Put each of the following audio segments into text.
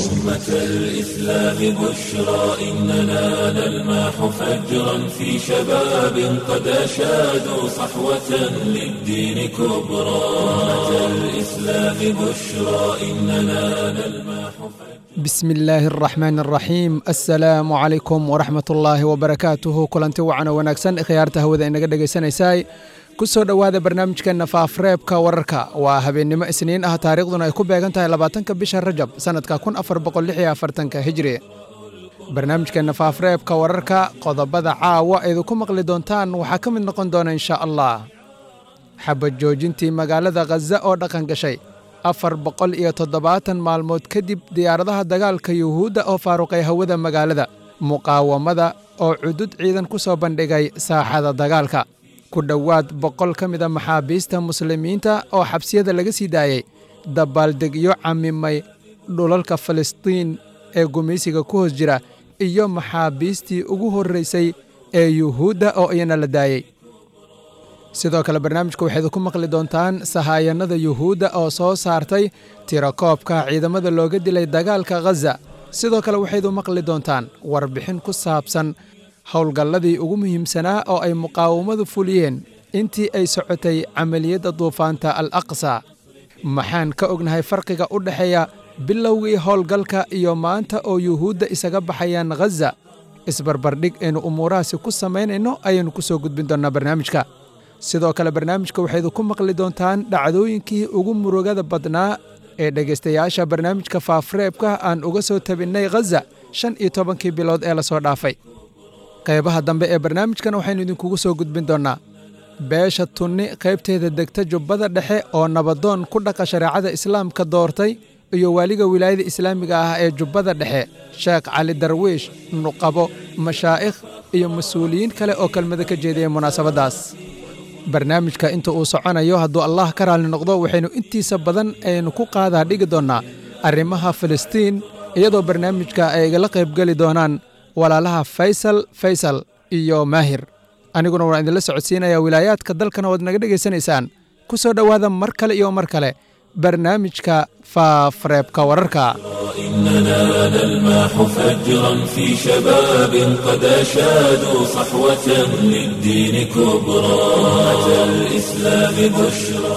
أمة الإسلام بشرى إننا نلمح فجرا في شباب قد أشادوا صحوة للدين كبرى أمة الإسلام بشرى إننا نلمح بسم illaahi araxmaan araxiim assalaamu calaykum waraxmat ullaahi wabarakaatuhu kulanti wacana wanaagsan khiyaarta hawada inaga dhegaysanaysaay ku soo dhowaada barnaamijkeenna faafreebka wararka waa habeennimo isniin ah taariikhduna ay ku beegan tahay labaatanka bisha rajab sannadka kun afar boqol lix iyo afartanka hijri barnaamijkeenna faafreebka wararka qodobada caawa aydu ku maqli doontaan waxaa ka mid noqon doona inshaa allah xabad joojintii magaalada khaza oo dhaqan gashay afar boqol iyo toddobaatan maalmood kadib diyaaradaha dagaalka yuhuudda oo faaruqay hawada magaalada muqaawamada oo cudud ciidan ku soo bandhigay saaxada dagaalka ku dhowaad boqol ka mida maxaabiista muslimiinta oo xabsiyada laga sii daayey dabaaldegyo camimay dhulalka falastiin ee gumaysiga ku hoos jira iyo maxaabiistii ugu horraysay ee yuhuudda oo iyana la daayey sidoo kale barnaamijka waxayd ku maqli doontaan sahaayannada yuhuudda oo soo saartay tirakoobka ciidamada looga dilay dagaalka khaza sidoo kale waxaydu maqli doontaan warbixin ku saabsan howlgalladii ugu muhiimsanaa oo ay muqaawamadu fuliyeen intii ay socotay camaliyadda duufaanta al aqsa maxaan ka ognahay farqiga u dhexeeya bilowgii howlgalka iyo maanta oo yuhuudda isaga baxayaan khaza isbarbardhig aynu umuurahaasi ku samaynayno ayaynu ku soo gudbin doonnaa barnaamijka sidoo kale barnaamijka waxaydu ku maqli doontaan dhacdooyinkii ugu murugada badnaa ee dhegaystayaasha barnaamijka faafreebka aan uga soo tabinnay khaza shan iyo tobankii bilood ee lasoo dhaafay qaybaha dambe ee barnaamijkan waxaynu idinkugu soo gudbin doonnaa beesha tunni qaybteeda degta jubbada dhexe oo nabadoon ku dhaqa shareecada islaamka doortay iyo waaliga wilaayada islaamiga ah ee jubbada dhexe sheekh cali darwiish nuqabo mashaa'ikh iyo mas-uuliyiin kale oo kelmado ka jeediyey munaasabaddaas barnaamijka inta uu soconayo hadduu allah ka raalli noqdo waxaynu intiisa badan aynu ku qaadaa dhigi doonnaa arrimaha filistiin iyadoo barnaamijka ay igala qaybgeli doonaan walaalaha faysal faysal iyo maahir aniguna waan idinla socodsiinayaa wilaayaadka dalkana waad naga dhegaysanaysaan ku soo dhowaada mar kale iyo mar kale barnaamijka faafreebka wararka إننا نلمح فجرا في شباب قد أشادوا صحوة للدين كبرى أمة الإسلام بشرى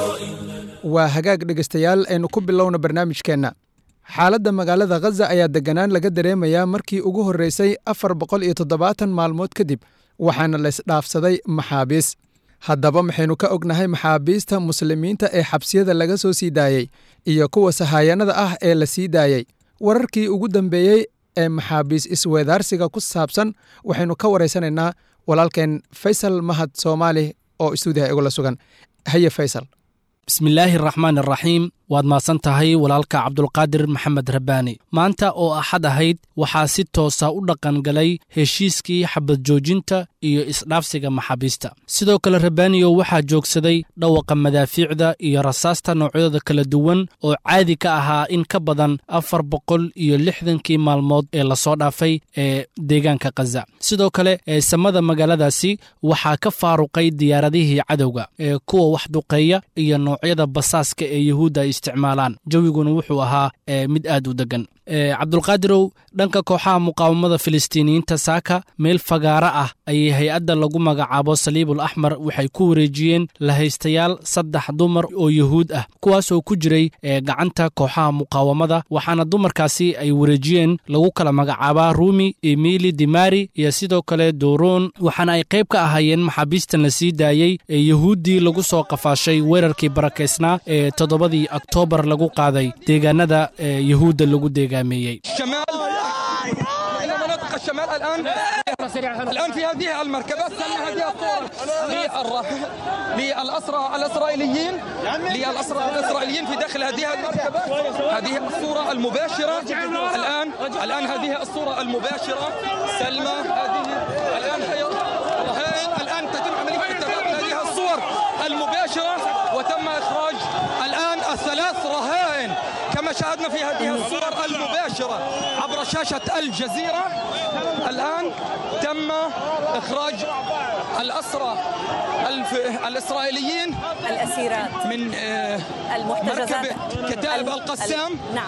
waa hagaag dhegaystayaal aynu ku bilowna barnaamijkeenna xaaladda magaalada khaza ayaa deganaan laga dareemayaa markii ugu horreysay afar boqol iyo toddobaatan maalmood kadib waxaana laysdhaafsaday maxaabiis haddaba maxaynu ka ognahay maxaabiista muslimiinta ee xabsiyada laga soo sii daayey iyo kuwa sahaayannada ah ee la sii daayey wararkii ugu dambeeyey ee maxaabiis isweedaarsiga ku saabsan waxaynu ka waraysanaynaa walaalkeen faysal mahad soomaali oo istuudiyaha igula sugan haye faysal bismillaahi araxmaan araxiim waad mahadsan tahay walaalka cabdulqaadir maxamed rabbaani maanta oo axad ahayd waxaa si toosa u dhaqangalay heshiiskii xabad joojinta iyo isdhaafsiga maxaabiista sidoo kale rabbaaniyo waxaa joogsaday dhawaqa madaafiicda iyo rasaasta noocyadooda kala duwan oo caadi ka ahaa in ka badan afar boqol iyo lixdankii maalmood ee lasoo dhaafay ee deegaanka khaza sidoo kale ee samada magaaladaasi waxaa ka faaruqay diyaaradihii cadowga ee kuwa wax duqeeya iyo noocyada basaaska ee yuhuudda ay isticmaalaan jawiguna wuxuu ahaa mid aad u degan cabdulqaadirow dhanka kooxaha muqaawamada filistiiniyiinta saaka meel fagaaro ah ayay hay-adda lagu magacaabo saliibul axmar waxay ku wareejiyeen lahaystayaal saddex dumar oo yuhuud ah kuwaasoo ku jiray gacanta kooxaha muqaawamada waxaana dumarkaasi ay wareejiyeen lagu kala magacaabaa rumi emili dimari iyo sidoo kale doron waxaana ay qayb ka ahaayeen maxaabiistan la sii daayey ee yuhuuddii lagu soo qafaashay weerarkii barakaysnaa ee toddobadii oktoobar lagu qaaday deegaanada yuhuudda lagu deegaameeyey الشمال الان الان في هذه المركبه استنى هذه الصوره للاسرى الاسرائيليين للاسرى الاسرائيليين في داخل هذه المركبه هذه الصوره المباشره الان الان هذه الصوره المباشره سلمى هذه الان هي الان تتم عمليه تبادل هذه الصور المباشره وتم اخراج الان الثلاث رهائن كما شاهدنا في هذه الصور المباشره عبر شاشه الجزيره الآن تم إخراج الأسرى الف... الإسرائيليين الأسيرات من آه، المحتجزات مركب كتائب القسام نعم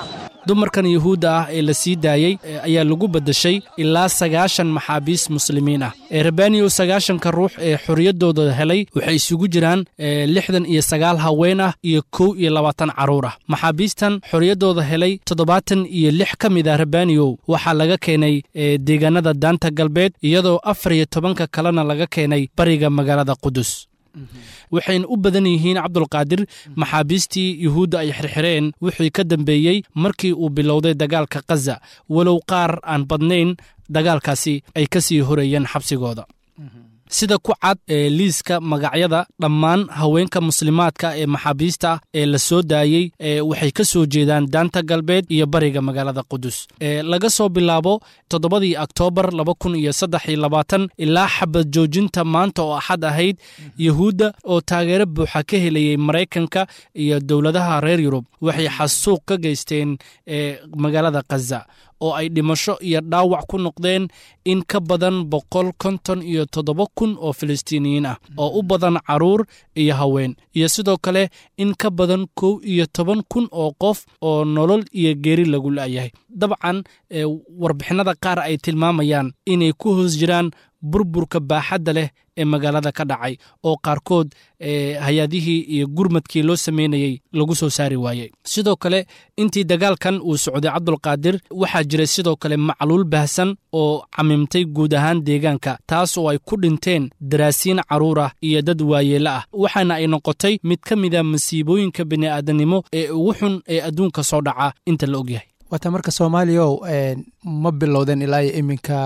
dumarkan yuhuudda ah ee la sii daayey ayaa lagu beddeshay ilaa sagaashan maxaabiis muslimiin ah rabaniyo sagaashanka ruux ee xorriyaddooda helay waxay isugu jiraan lixdan iyo sagaal haween ah iyo kow iyo labaatan carruur ah maxaabiistan xorriyaddooda helay toddobaatan iyo lix ka mid ah rabaniyow waxaa laga keenay deegaanada daanta galbeed iyadoo afar iyo tobanka kalena laga keenay bariga magaalada qudus waxayna u badan yihiin cabdulqaadir maxaabiistii yuhuudda ay xirxireen wixii ka dambeeyey markii uu bilowday dagaalka khaza walow qaar aan badnayn dagaalkaasi ay ka sii horeeyeen xabsigooda sida ku cad ee liiska magacyada dhammaan haweenka muslimaadka ee maxaabiista ah ee la soo daayey waxay ka soo jeedaan daanta galbeed iyo bariga magaalada qudus laga soo bilaabo toddobadii oktoobar laba kun iyo saddex iyo labaatan ilaa xabad joojinta maanta oo axad ahayd yuhuudda oo taageero buuxa ka helayey maraykanka iyo dowladaha reer yurub waxay xasuuq ka geysteen magaalada khaza oo ay dhimasho iyo dhaawac ku noqdeen in ka badan boqol konton iyo toddoba kun oo filistiiniyiin ah oo u badan carruur iyo haween iyo sidoo kale in ka badan kow iyo toban kun oo qof oo nolol iyo geeri lagu la'yahay dabcan warbixinada qaar ay tilmaamayaan inay ku hoos jiraan burburka baaxadda leh ee magaalada ka dhacay oo qaarkood hay-adihii iyo gurmadkii loo sameynayey lagu soo saari waayey sidoo kale intii dagaalkan uu socday cabdulqaadir waxaa jiray sidoo kale macluul baahsan oo camimtay guud ahaan deegaanka taas oo ay ku dhinteen daraasiin carruur ah iyo dad waayeelo ah waxaana ay noqotay mid ka mida masiibooyinka bini'aadanimo ee ugu xun ee adduunka soo dhaca inta la ogyahay waata marka soomaaliyaow ma bilowdeen ilaa iyo iminka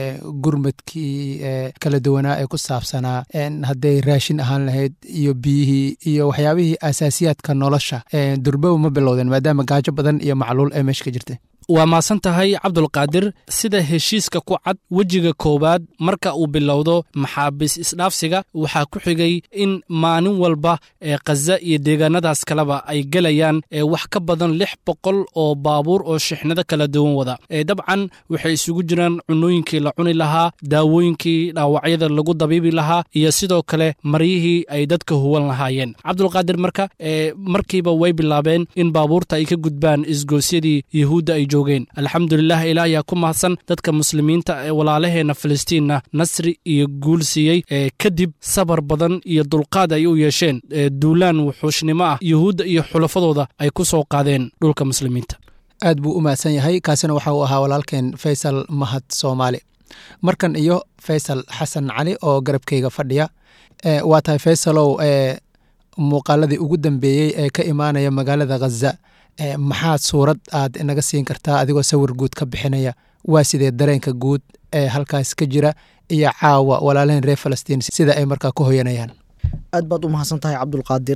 gurmadkii kala duwanaa ee ku saabsanaa hadday raashin ahaan lahayd iyo biyihii iyo waxyaabihii asaasiyaadka nolosha durbow ma bilowdeen maadaama gaajo badan iyo macluul ee meesha ka jirtay waa maasan tahay cabdulqaadir sida heshiiska ku cad wejiga koowaad marka uu bilowdo maxaabiis isdhaafsiga waxaa ku xigay in maalin walba ee khaza iyo deegaanadaas kaleba ay gelayaan wax ka badan lix boqol oo baabuur oo shixnado kala duwan wada dabcan waxay isugu jiraan cunooyinkii la cuni lahaa daawooyinkii dhaawacyada lagu dabiibi lahaa iyo sidoo kale maryihii ay dadka huwan lahaayeen cabdulqaadir marka markiiba way bilaabeen in baabuurta ay ka gudbaan isgoosyadii yuhuudda ay alxamdulilah ilaah ayaa ku mahadsan dadka muslimiinta ee walaalaheenna filistiinna nasri iyo guul siiyey kadib sabar badan iyo dulqaad ay u yeesheen duulaan wuxuushnimo ah yuhuudda iyo xulafadooda ay ku soo qaadeen dhulka muslimiinta aad buu u mahadsan yahay kaasina waxa uu ahaa walaalkeen faysal mahad soomaali markan iyo faysal xasan cali oo garabkayga fadhiya waa tahay faysalow muuqaaladii ugu dambeeyey ee ka imaanaya magaalada khaza maxaad suurad aad inaga siin kartaa adigoo sawir guud ka bixinaya waa sidee dareenka guud ee halkaas ka jira iyo caawa walaalaheen reer falastiin sida ay markaa ku hoyanayaan aad baad u mahadsan tahay cabdulqaadir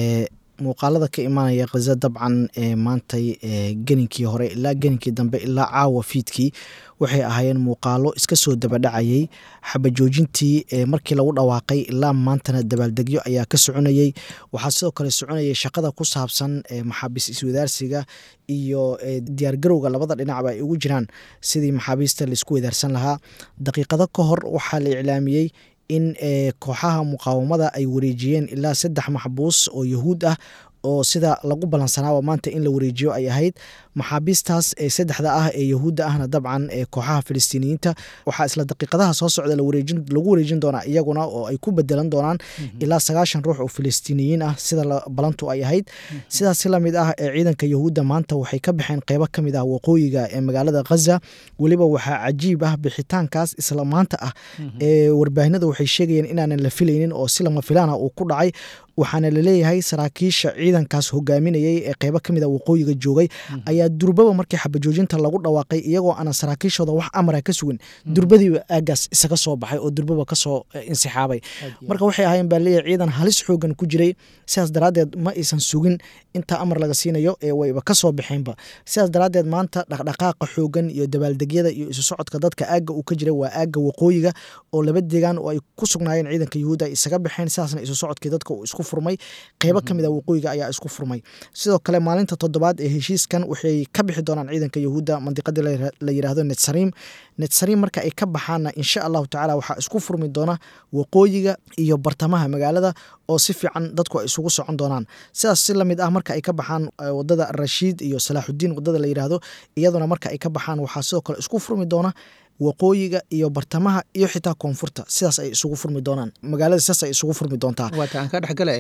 muuqaalada ka imaanaya khaza dabcan maantay geninkii hore ilaa geninkii dambe ilaa caawa fiidkii waxay ahaayeen muuqaalo iska soo dabadhacayey xabajoojintii markii lagu dhawaaqay ilaa maantana dabaaldegyo ayaa ka soconayey waxaa sidoo kale soconayay shaqada ku saabsan maxaabiis iswadaarsiga iyo diyaargarowga labada dhinacba ay ugu jiraan sidii maxaabiista laisku wadaarsan lahaa daqiiqado ka hor waxaa la iclaamiyey in kooxaha muqaawamada ay wareejiyeen ilaa saddex maxbuus oo yahuud ah oo sida lagu ballansanaaba maanta in la wareejiyo ay ahayd maxaabiistaas ee saddexda ah ee yahuudda ahna dabcan ee kooxaha filistiiniyiinta waxaa isla daqiiqadaha soo socda lagu wareejin doonaa iyaguna oo ay ku bedelan doonaan ilaa sagaashan ruux oo filistiiniyiin ah sida balantu ay ahayd sidaas lamid ah ee ciidanka yahuudda maanta waxay ka baxeen qeybo ka mid ah waqooyiga ee magaalada khaza weliba waxaa cajiib ah bixitaankaas isla maanta ah ee warbaahinada waxay sheegayeen inaanan la filaynin oo si lama filaana uu ku dhacay waxaana laleeyahay saraakiisha ciidankaas hogaaminayay ee qeybo kamid a waqooyiga joogay ayaa durbaba markii xabajoojinta lagu dhawaaqay iyagoo aanan saraakiishooda wax amara ka sugin durbadiiba aagaas isaga soo baxay oo durbaba kasoo insixaabay marka waxay ahaayeen baa leeyahay ciidan halis xoogan ku jiray sidaas daraaddeed ma aysan sugin intaa amar laga siinayo ee wayba kasoo baxeenba sidaas daraaddeed maanta dhaqdhaqaaqa xoogan iyo dabaaldegyada iyo isu socodka dadka aagga uu ka jiray waa aagga waqooyiga oo laba deegaan oo ay ku sugnaayeen ciidanka yahuudda ay isaga baxeen sidaasna isu socodkii dadka uu isku furmay qeybo kamid a waqooyiga ayaa isku furmay sidoo kale maalinta toddobaad ee heshiiskan waxay ka bixi doonaan ciidanka yahuudda mandiqadii la yiraahdo netsariim netsariim marka ay ka baxaanna insha allahu tacala waxaa isku furmi doona waqooyiga iyo bartamaha magaalada oo si fiican dadku ay isugu socon doonaan sidaas si lamid ah marka ay ka baxaan wadada rashiid iyo salaaxudiin wadada la yidhaahdo iyaduna marka ay ka baxaan waxaa sidoo kale isku furmi doona waqooyiga iyo bartamaha iyo xitaa koonfurta sidaas ay isugu furmi doonaan magaalada sidaas ay isugu furmi doontaa waata aan ka dhexgale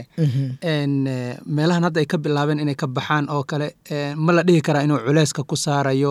meelahan hadda ay ka bilaabeen inay ka baxaan oo kale ma la dhihi karaa inuu culeyska ku saarayo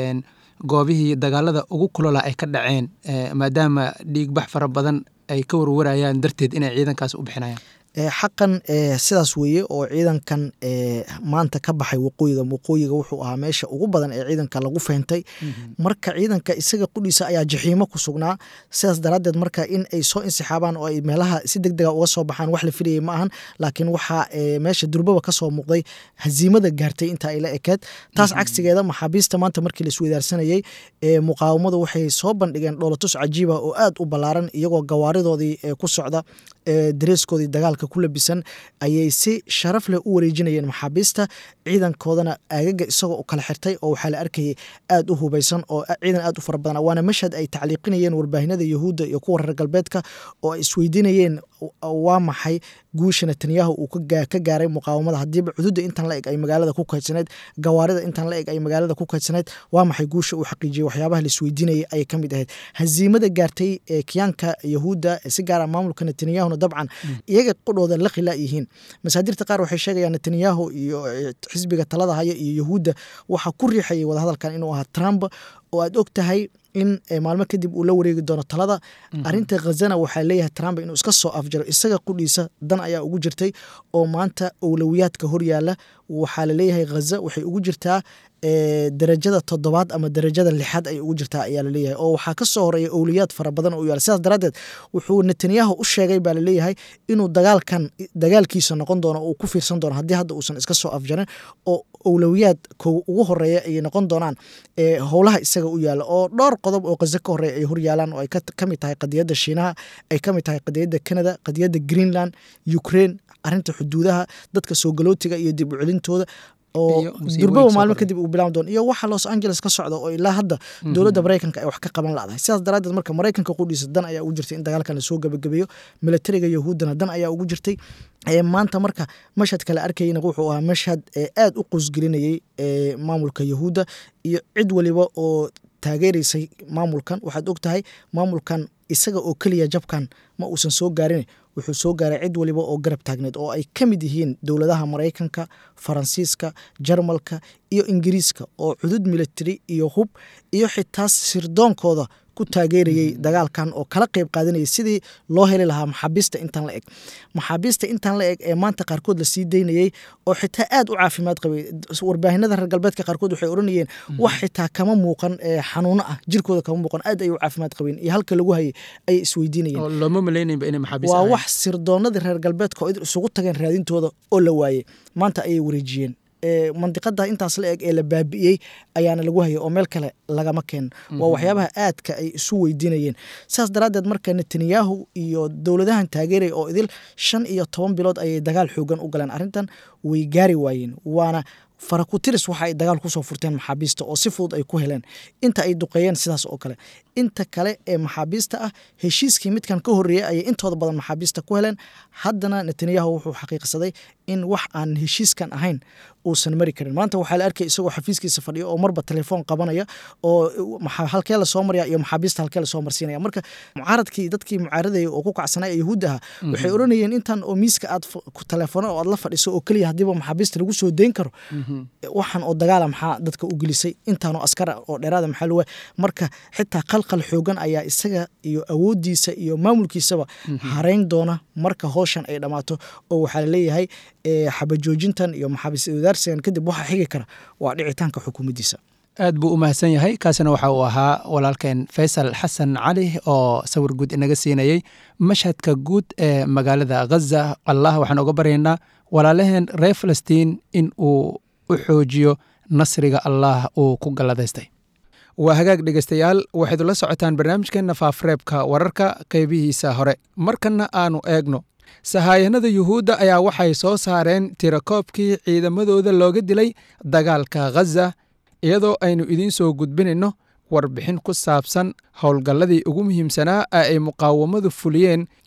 goobihii dagaalada ugu kulola ay ka dhaceen maadaama dhiigbax fara badan ay ka warwarayaan darteed inay ciidankaas u bixinayaan xaqan sidaas weeye oo ciidankan maanta ka baxay waqooyiga waqooyiga wuxuu ahaa meesha ugu badan ee ciidanka lagu fahntay marka ciidanka isaga qudhiisa ayaa jaxiimo ku sugnaa sidaas daraaddeed marka in ay soo insixaabaan oo ay meelaha si deg dega uga soo baxaan wax la filayay ma ahan laakiin waxaa meesha durbaba ka soo muuqday hasiimada gaartay inta ay la ekeed taas cagsigeeda maxaabiista maanta markii la isweydaarsanayey muqaawamadu waxay soo bandhigeen dhoolatus cajiiba oo aad u ballaaran iyagoo gawaaridoodii ku socda dareeskoodii dagaalka ku labisan ayay si sharaf leh u wareejinayeen maxaabiista ciidankoodana aagaga isagoo u kala xirtay oo waxaa la arkayay aad u hubaysan oo ciidan aad u fara badan waana mashhad ay tacliiqinayeen warbaahinada yahuudda iyo kuwa reer galbeedka oo ay isweydiinayeen waa maxay guusha netanyahu uu ka gaaray muqaawamada hadiiba cududa intan la eg ay magaalada ku kaydsaneyd gawaarida intan la eg ay magaalada ku kaydsaneyd waa maxay guusha uu xaqiijiyey waxyaabaha la isweydiinayay ayay ka mid ahayd hasiimada gaartay ee kiyaanka yahuudda si gaara maamulka netanyahuna dabcan iyaga qudhooda la khilaa yihiin masaadirta qaar waxay sheegayaan netanyahu iyo xisbiga talada haya iyo yahuudda waxaa ku riixayay wadahadalkan inuu ahaa trump oo aad og tahay in maalmo kadib uu la wareegi doono talada arinta khazana waxaa leeyahay trump inuu iska soo afjaro isaga qudhiisa dan ayaa ugu jirtay oo maanta owlowiyaadka horyaala waxaa laleeyahay khaza waxay ugu jirtaa darajada toddobaad ama darajada lixaad ay ugu jirtaa ayaa laleeyahay oo waxaa ka soo horeeya owliyaad fara badan oo yaala sidaas daraaddeed wuxuu netanyahu u sheegay baa laleeyahay inuu dagaalkan dagaalkiisa noqon doono oo uu ku fiirsan doono haddii hadda uusan iska soo afjarin oo owlowiyaad ko ugu horeeya ayay noqon doonaan howlaha isaga u yaala oo dhowr qodob oo khaza ka horeeya ay horyaalaan oo ay ka mid tahay qadiyadda shiinaha ay ka mid tahay qadiyadda canada qadiyadda greenland ukraine arinta xuduudaha dadka soo galootiga iyo dib u celintooda oo durbaba maalmo kadib uu bilaaban doono iyo waxa los angeles ka socda oo ilaa hadda dowladda maraykanka ay wax ka qaban ladahay sidaas daraaddeed marka maraykanka qudhiisa dan ayaa ugu jirtay in dagaalkan lasoo gebagabeeyo militariga yahuuddana dan ayaa ugu jirtay maanta marka mashhadka la arkayna wuxuu ahaa mashhad aad u qusgelinayey maamulka yahuudda iyo cid waliba oo taageeraysay maamulkan waxaad og tahay maamulkan isaga oo keliya jabkan ma uusan soo gaarin wuxuu soo gaaray cid waliba oo garab taagneed oo ay ka mid yihiin dowladaha maraykanka faransiiska jarmalka iyo ingiriiska oo cudud military iyo hub iyo xitaa sirdoonkooda ku taageerayey dagaalkan oo kala qeyb qaadanayay sidii loo heli lahaa maxaabiista intan la eg maxaabiista intan la eg ee maanta qaarkood lasii daynayey oo xitaa aad u caafimaad qabay warbaahinada reer galbeedka qaarkood waxay odhanayeen wax xitaa kama muuqan xanuuno ah jirkooda kama muuqan aad ay u caafimaad qabeen iyo halka lagu hayay ayay isweydiinayeen waa wax sirdoonadii reer galbeedka oo isugu tageen raadintooda oo la waayey maanta ayay wareejiyeen mandiqada intaas la eg ee la baabi'iyey ayaana lagu hayay oo meel kale lagama keenin waa waxyaabaha aadka ay isu weydiinayeen sidaas daraaddeed marka netanyahu iyo dowladahan taageeraya oo idil shan iyo toban bilood ayay dagaal xoogan u galeen arrintan way gaari waayeen waana farakutiris waxa ay dagaal kusoo furteen maxaabiista oo si fudud ay ku heleen inta ay duqeeyeen sidaas oo kale inta kale ee maxaabiista ah heshiiskii midkan ka horreeyey ayay intooda badan maxaabiista ku heleen haddana netanyahu wuxuu xaqiiqsaday in wax aan heshiiskan ahayn uusan mari karin maanta waxaa la arkay isagoo xafiiskiisa fadhiya oo marba telefoon qabanaya oo halkee lasoo marya iyo maxaabiista halkee lasoo marsiinaya marka mucaaradkii dadkii mucaaradaya oo ku kacsanay ee yahuudda aha waxay odhanayeen intan oo miiska aad telefoona oo aad la fadhiso oo keliya haddiiba maxaabiista lagu soo dayn karo waxan oo dagaala maxaa dadka u gelisay intaanoo askara oo dheeraada maxaa loo marka xitaa qalqal xoogan ayaa isaga iyo awooddiisa iyo maamulkiisaba hareyn doona marka howshan ay dhammaato oo waxaa laleeyahay xabajoojintan iyo maxaabiis wadaarsigan kadib waxa xigi kara waa dhicitaanka xukuumaddiisa aad buu u mahadsan yahay kaasina waxa uu ahaa walaalkeen faysal xasan cali oo sawir guud inaga siinayey mashhadka guud ee magaalada khaza allah waxaan oga baryaynaa walaalaheen reer falastiin in uu u xoojiyo nasriga allah uu ku galladaystay waa hagaag dhegeystayaal waxayd ula socotaan barnaamijkeenna faafreebka wararka qaybihiisa hore markanna aanu eegno sahaayanada yuhuudda ayaa waxay soo saareen tirakoobkii ciidamadooda looga dilay dagaalka khaza iyadoo aynu idiin soo gudbinayno warbixin ku saabsan howlgalladii ugu muhiimsanaa ee ay muqaawamadu fuliyeen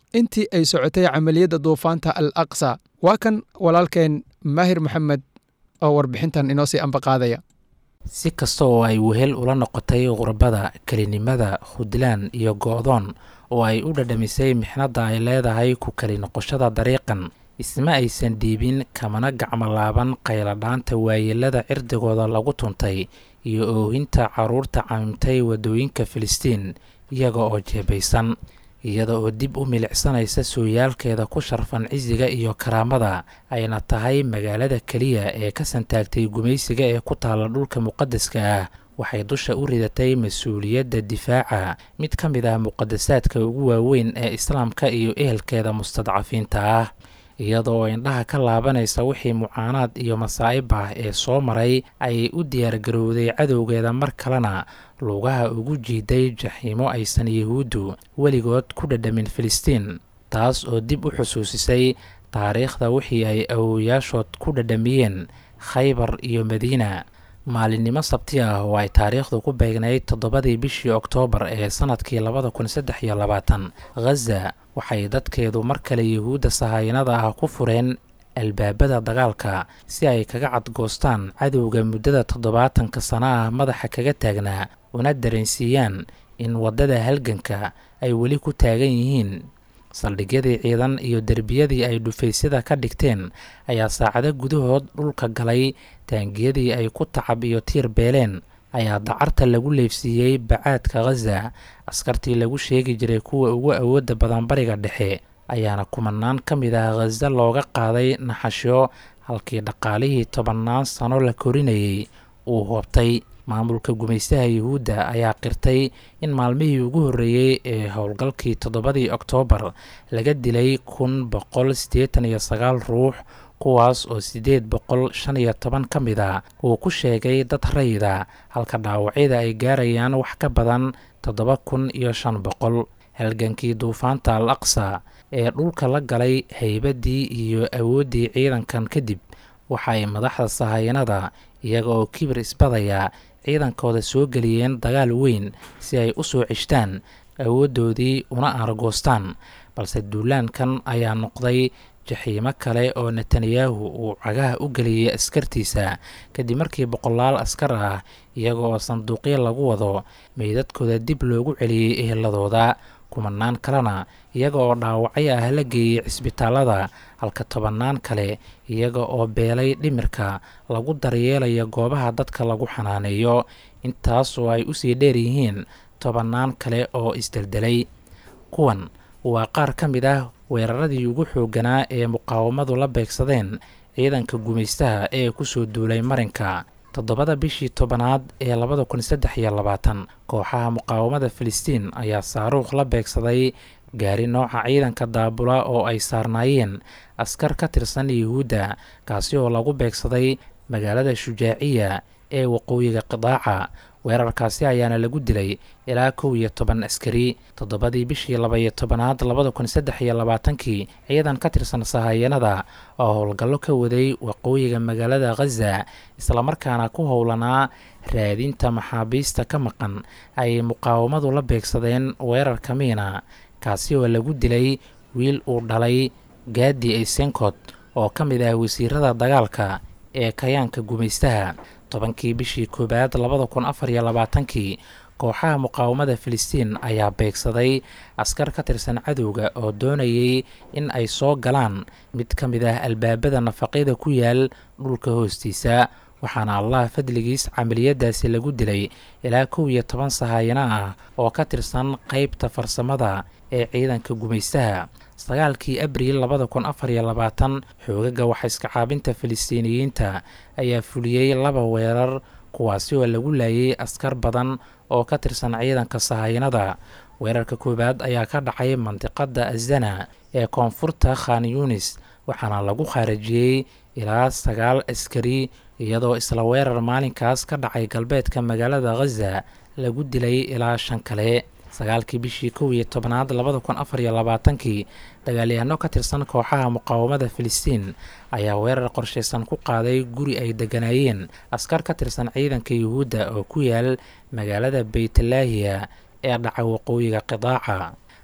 intii ay socotay camaliyadda duufaanta al aqsa waa kan walaalkeen maahir maxamed oo warbixintan inoo sii ambaqaadaya si kasta oo ay wehel ula noqotay qurbada kelinimada hudlaan iyo go'doon oo ay u dhadhamisay mixnadda ay leedahay ku keli noqoshada dariiqan isma aysan dhiibin kamana gacmolaaban qayladhaanta waayeelada cirdigooda lagu tuntay iyo oohinta carruurta camimtay waddooyinka filistiin iyaga oo jeebaysan iyada oo dib u milicsanaysa sooyaalkeeda ku sharfan cisiga iyo karaamada ayna tahay magaalada keliya ee ka santaagtay gumaysiga ee ku taalla dhulka muqadaska ah waxay dusha u ridatay mas-uuliyadda difaaca mid ka mid ah muqadasaadka ugu waaweyn ee islaamka iyo ehelkeeda mustadcafiinta ah iyadoo indhaha ka laabanaysa wixii mucaanaad iyo masaa'ib ah ee soo maray ayay u diyaargarowday cadowgeeda mar kalena lugaha ugu jiiday jaxiimo aysan yahuuddu weligood ku dhadhamin filistiin taas oo dib u xusuusisay taariikhda wixii ay awowayaashood ku dhadhamiyeen khaybar iyo madiina maalinimo sabti ah oo ay taariikhdu ku beegnayd toddobadii bishii oktoobar ee sannadkii labada kun saddex iyo labaatan khaza waxay dadkeedu mar kale yuhuudda sahayanada ah ku fureen albaabada dagaalka si ay kaga cadgoostaan cadowga muddada toddobaatanka sano ah madaxa kaga taagnaa una dareensiiyaan in waddada halganka ay weli ku taagan yihiin saldhigyadii ciidan iyo derbiyadii ay dhufaysyada ka dhigteen ayaa saacado gudahood dhulka galay taangiyadii ay ku tacab iyo tiir beeleen ayaa dacarta lagu leefsiiyey bacaadka khaza askartii lagu sheegi jiray kuwa ugu awoodda badan bariga dhexe ayaana kumanaan ka mid ah khaza looga qaaday naxasho halkii dhaqaalihii tobannaan sano la korinayay uu hoobtay maamulka gumaystaha yuhuudda ayaa qirtay in maalmihii ugu horreeyey ee howlgalkii toddobadii oktoobar laga dilay kun boqol siddeetan iyo sagaal ruux kuwaas oo siddeed boqol shan iyo toban ka mid a uu ku sheegay dad rayida halka dhaawacyada ay gaarayaan wax ka badan toddoba kun iyo shan boqol halgankii duufaanta al aqsa ee dhulka la galay haybaddii iyo awooddii ciidankan kadib waxa ay madaxda sahayanada iyaga oo kibir isbadaya ciidankooda soo geliyeen dagaal weyn si ay u soo ceshtaan awooddoodii una argoostaan balse duulaankan ayaa noqday jaxiimo kale oo netanyahu uu cagaha u geliyey askartiisa kadib markii boqolaal askar ah iyaga oo sanduuqyo lagu wado meydadkooda dib loogu celiyey eheladooda kumanaan kalena iyaga oo dhaawacyo ah la geeyey cisbitaalada halka tobannaan kale iyaga oo beelay dhimirka lagu daryeelaya goobaha dadka lagu xanaaneeyo intaas oo ay usii dheer yihiin tobannaan kale oo isdeldelay kuwan waa qaar ka mid ah weeraradii ugu xoogganaa ee muqaawamadu la beegsadeen ciidanka gumaystaha ee kusoo duulay marinka toddobada bishii tobanaad ee labada kun saddex iyo labaatan kooxaha muqaawamada filistiin ayaa saaruukh la beegsaday gaari nooca ciidanka daabula oo ay saarnaayeen askar ka tirsan yuhuudda kaasi oo lagu beegsaday magaalada shujaaciya ee waqooyiga qidaaca weerarkaasi ayaana lagu dilay ilaa kow iyo toban askari toddobadii bishii laba-iyo tobanaad labada kun saddex iyo labaatankii ciidan ka tirsan sahayanada oo howlgallo ka waday waqooyiga magaalada khaza islamarkaana ku howlanaa raadinta maxaabiista ka maqan ayay muqaawamadu la beegsadeen weerarka miina kaasi oo lagu dilay wiil uu dhalay gaadi aysenkod oo ka mid ah wasiirada dagaalka ee kayaanka gumaystaha tobankii bishii koowaad labada kun afar iyo labaatankii kooxaha muqaawamada filistiin ayaa beegsaday askar ka tirsan cadowga oo doonayay in ay soo galaan mid ka mid ah albaabada nafaqyada ku yaal dhulka hoostiisa waxaana allah fadligiis camaliyadaasi lagu dilay ilaa kow iyo toban sahayano ah oo ka tirsan qeybta farsamada ee ciidanka gumaystaha sagaalkii abriil labada kun afar iyo labaatan xoogaga waxaiska caabinta filistiiniyiinta ayaa fuliyey laba weerar kuwaasi oo lagu laayay askar badan oo ka tirsan ciidanka sahayanada weerarka koowaad ayaa ka dhacay mandiqada azana ee koonfurta khan yunis waxaana lagu khaarajiyey ilaa sagaal askari iyadoo isla weerar maalinkaas ka dhacay galbeedka magaalada khaza lagu dilay ilaa shan kale sagaalkii bishii kow iyo tobnaad labada kun afar iyo labaatankii dagaalyahanno ka tirsan kooxaha muqaawamada filistiin ayaa weerar qorshaysan ku qaaday guri ay degganaayeen askar ka tirsan ciidanka yuhuudda oo ku yaal magaalada beytlaahiya ee dhaca waqooyiga qidaaca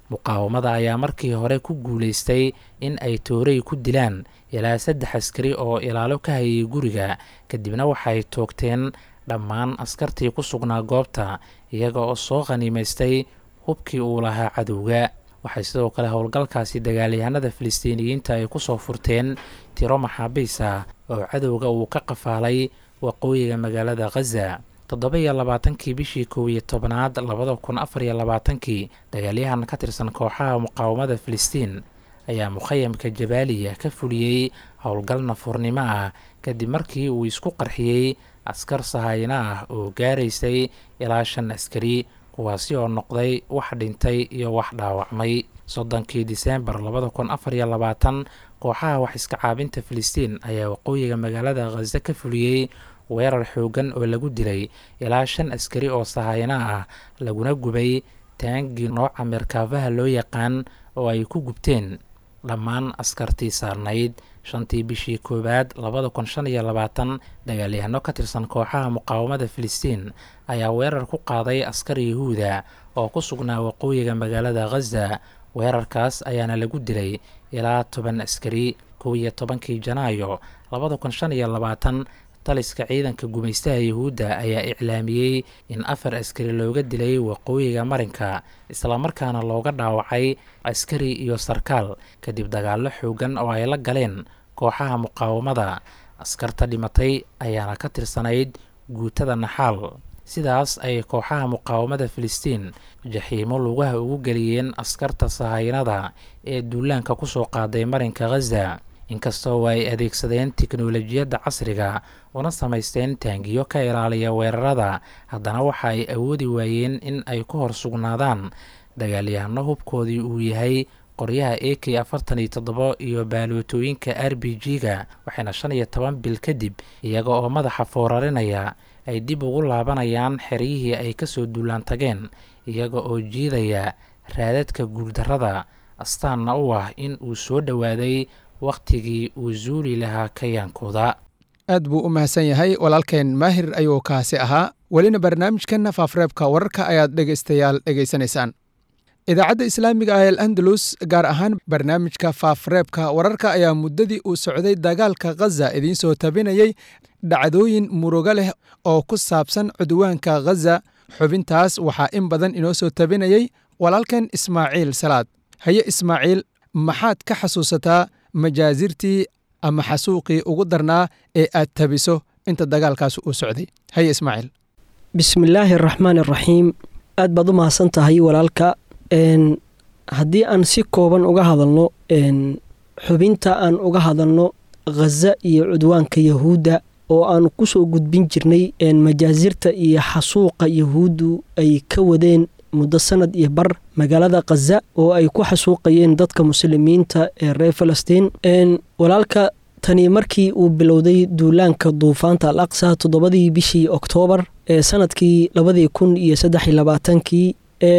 muqaawamada ayaa markii hore ku guulaystay in ay toorey ku dilaan ilaa saddex askari oo ilaalo ka hayay guriga kadibna waxay toogteen dhammaan askartii ku sugnaa goobta iyaga oo soo khaniimaystay hubkii uu lahaa cadowga waxay sidoo kale howlgalkaasi dagaalyahanada filistiiniyiinta ay ku soo furteen tiro maxaabiis ah oo cadowga uu ka qafaalay waqooyiga magaalada khaza toddoba iyo labaatankii bishii kow iyo tobnaad labada kun afar iyo labaatankii dagaalyahan ka tirsan kooxaha muqaawamada filistiin ayaa mukhayamka jabaaliya ka fuliyey howlgal nafurnimo ah kadib markii uu isku qarxiyey askar sahayno ah oo gaaraysay ilaa shan askari kuwaasi oo noqday wax dhintay iyo wax dhaawacmay soddonkii diseembar labada kun afar iyo labaatan kooxaha wax iska caabinta filistiin ayaa waqooyiga magaalada khaza ka fuliyey weerar xoogan oo lagu dilay ilaa shan askari oo sahayno ah laguna gubay taangii nooca meerkaafaha loo yaqaan oo ay ku gubteen dhammaan askartii saarnayd shantii bishii koowaad labada kun shan iyo labaatan dagaalyahano ka tirsan kooxaha muqaawamada filistiin ayaa weerar ku qaaday askar yahuuda oo ku sugnaa waqooyiga magaalada khaza weerarkaas ayaana lagu dilay ilaa toban askari kow iyo tobankii janaayo labada kun shan iyo labaatan taliska ciidanka gumaystaha yahuudda ayaa iclaamiyey in afar askari looga dilay waqooyiga marinka islamarkaana looga dhaawacay askari iyo sarkaal kadib dagaallo xoogan oo ay la galeen kooxaha muqaawamada askarta dhimatay ayaana ka tirsanayd guutada naxaal sidaas ay kooxaha muqaawamada filistiin jaxiimo lugaha ugu geliyeen askarta sahaynada ee duulaanka kusoo qaaday marinka khaza inkastoo ay adeegsadeen tiknolojiyadda casriga una samaysteen taangiyo ka ilaaliya weerarada haddana waxa ay awoodi waayeen in ay ku hor sugnaadaan dagaalyahano hubkoodii uu yahay qoryaha a k afartan iyo toddoba iyo baalootooyinka r b g-ga waxayna shan iyo toban bil kadib iyaga oo madaxa foorarinaya ay dib ugu laabanayaan xeryihii ay kasoo duulaan tageen iyaga oo jiidaya raadadka guuldarrada astaanna u ah in uu soo dhowaaday wakhtigii uu zuuli lahaa kayaankooda aad buu u mahadsan yahay walaalkeen maahir ayuu kaasi ahaa welina barnaamijkanna faafreebka wararka ayaad dhegaystayaal dhegaysanaysaan idaacadda islaamiga ah el andalus gaar ahaan barnaamijka faafreebka wararka ayaa muddadii uu socday dagaalka khaza idiin soo tabinayey dhacdooyin murugo leh oo ku saabsan cudwaanka khaza xubintaas waxaa in badan inoo soo tabinayey walaalkeen ismaaciil salaad haye ismaaciil maxaad ka xasuusataa majaasirtii ama xasuuqii ugu darnaa ee aad tabiso inta dagaalkaas uu socday haye ismaaciil bismillaahi araxmaan araxiim aad baad u mahadsan tahay walaalka haddii aan si kooban uga hadalno xubinta aan uga hadalno khaza iyo cudwaanka yahuudda oo aan ku soo gudbin jirnay majaasirta iyo xasuuqa yahuuddu ay ka wadeen muddo sanad iyo bar magaalada khaza oo ay ku xasuuqayeen dadka muslimiinta ee reer falastiin walaalka tani markii uu bilowday duulaanka duufaanta al aqsa toddobadii bishii oktoobar ee sanadkii labadii kun iyo saddex iyo labaatankii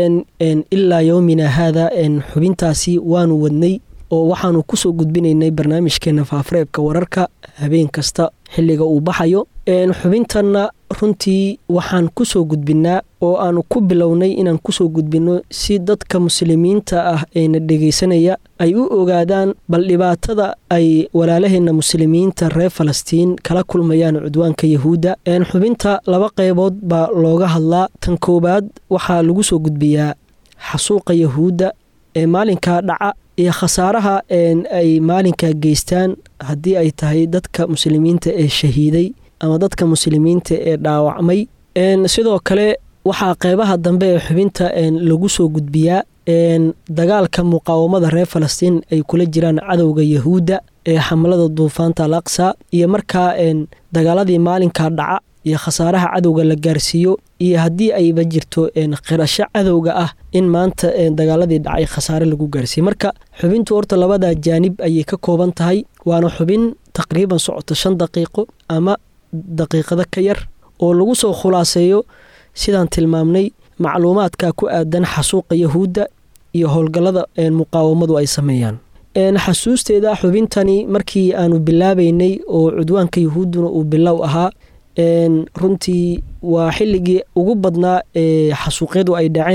ilaa yowmina haada xubintaasi waanu wadnay oo waxaanu kusoo gudbinaynay barnaamijkeena faafreebka wararka habeen kasta xilliga uu baxayo xubintanna runtii waxaan kusoo gudbinaa oo aanu ku bilownay inaan kusoo gudbinno si dadka muslimiinta ah eena dhegaysanaya ay u ogaadaan bal dhibaatada ay walaalaheenna muslimiinta reer falastiin kala kulmayaan cudwaanka yahuudda xubinta laba qeybood baa looga hadlaa tan koowaad waxaa lagu soo gudbiyaa xasuuqa yahuudda ee maalinkaa dhaca iyo khasaaraha ay maalinkaa geystaan haddii ay tahay dadka muslimiinta ee shahiiday ama dadka muslimiinta ee dhaawacmay sidoo kale waxaa qeybaha dambe ee xubinta lagu soo gudbiyaa dagaalka muqaawamada reer falastiin ay kula jiraan cadowga yahuudda ee xamlada duufaanta al aqsa iyo markaa dagaaladii maalinkaa dhaca iyo khasaaraha cadowga la gaarsiiyo iyo haddii ayba jirto qirasho cadowga ah in maanta dagaaladii dhacay khasaare lagu gaarsiiye marka xubintu horta labada jaanib ayay ka kooban tahay waana xubin taqriiban socoto shan daqiiqo ama daqiiqado ka yar oo lagu soo khulaaseeyo sidaan tilmaamnay macluumaadka ku aadan xasuuqa yahuudda iyo howlgallada muqaawamadu ay sameeyaan xasuusteeda xubintani markii aanu bilaabaynay oo cudwaanka yahuudduna uu bilow ahaa runtii waa xilligii ugu badnaa ee xasuuqyadu ay dhaceen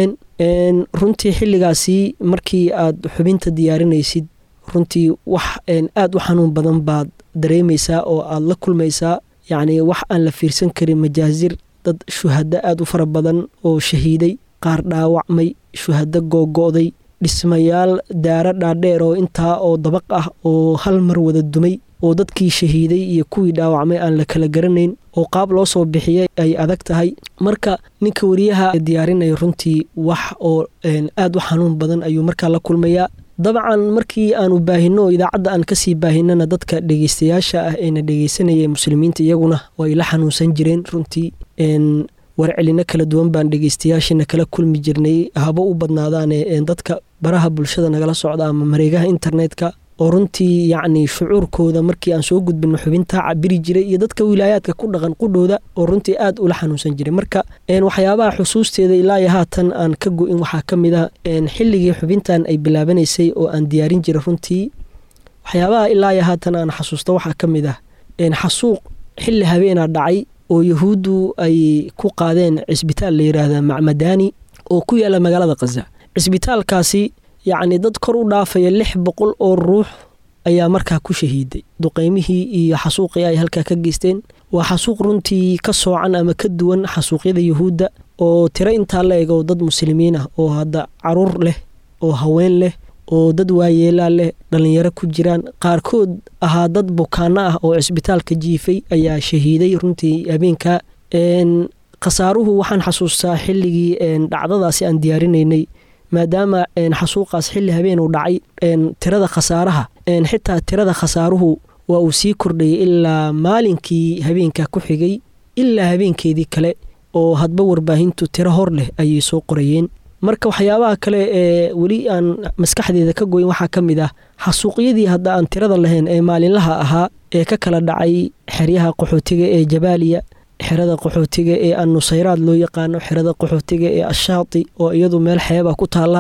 runtii xilligaasi markii aad xubinta diyaarinaysid runtii wax aad u xanuun badan baad dareemaysaa oo aad la kulmaysaa yacni wax aan la fiirsan karin majaasir dad shuhado aad u fara badan oo shahiiday qaar dhaawacmay shuhado googo'day dhismayaal daaro dhaadheer oo intaa oo dabaq ah oo hal mar wada dumay oo dadkii shahiiday iyo kuwii dhaawacmay aan la kala garanayn oo qaab loo soo bixiyay ay adag tahay marka ninka wariyaha diyaarinaya runtii wax oo aad u xanuun badan ayuu markaa la kulmayaa dabcan markii aanu baahino oo idaacadda aan kasii baahinana dadka dhegeystayaasha ah eena dhegeysanaya muslimiinta iyaguna way la xanuunsan jireen runtii warcelino kala duwan baan dhegeystayaashina kala kulmi jirnay habo u badnaadaane dadka baraha bulshada nagala socda ama mareegaha internetka oo runtii yacni shucuurkooda markii aan soo gudbino xubintaa cabiri jiray iyo dadka wilaayaadka ku dhaqan qudhooda oo runtii aad ula xanuunsan jiray marka waxyaabaha xusuusteeda ilaa iyo haatan aan ka go-in waxaa ka mid ah xilligii xubintan ay bilaabanaysay oo aan diyaarin jiray runtii waxyaabaha ilaa iyo haatan aan xasuusta waxaa ka mid ah xasuuq xilli habeenaa dhacay oo yahuuddu ay ku qaadeen cisbitaal la yidhaahda macmadaani oo ku yaala magaalada khaza cisbitaalkaasi yacni dad kor u dhaafaya lix boqol oo ruux ayaa markaa ku shahiiday duqeymihii iyo xasuuqii ay halkaa ka geysteen waa xasuuq runtii ka soocan ama ka duwan xasuuqyada yuhuudda oo tiro intaa la ego dad muslimiin ah oo hadda caruur leh oo haween leh oo dad waayeelaa leh dhallinyaro ku jiraan qaarkood ahaa dad bukaano ah oo cisbitaalka jiifay ayaa shahiiday runtii habeenka khasaaruhu waxaan xasuustaa xilligii dhacdadaasi aan diyaarinaynay maadaama xasuuqaas xilli habeen uu dhacay tirada khasaaraha xitaa tirada khasaaruhu waa uu sii kordhayay ilaa maalinkii habeenka ku xigay ilaa habeenkeedii kale oo hadba warbaahintu tiro hor leh ayay soo qorayeen marka waxyaabaha kale ee weli aan maskaxdeeda ka goyn waxaa ka mid ah xasuuqyadii hadda aan tirada lahayn ee maalinlaha ahaa ee ka kala dhacay xeryaha qaxootiga ee jabaaliya xerada qaxootiga ee annusayraad loo yaqaano xerada qaxootiga ee ashaati oo iyadu meel xeeba ku taalla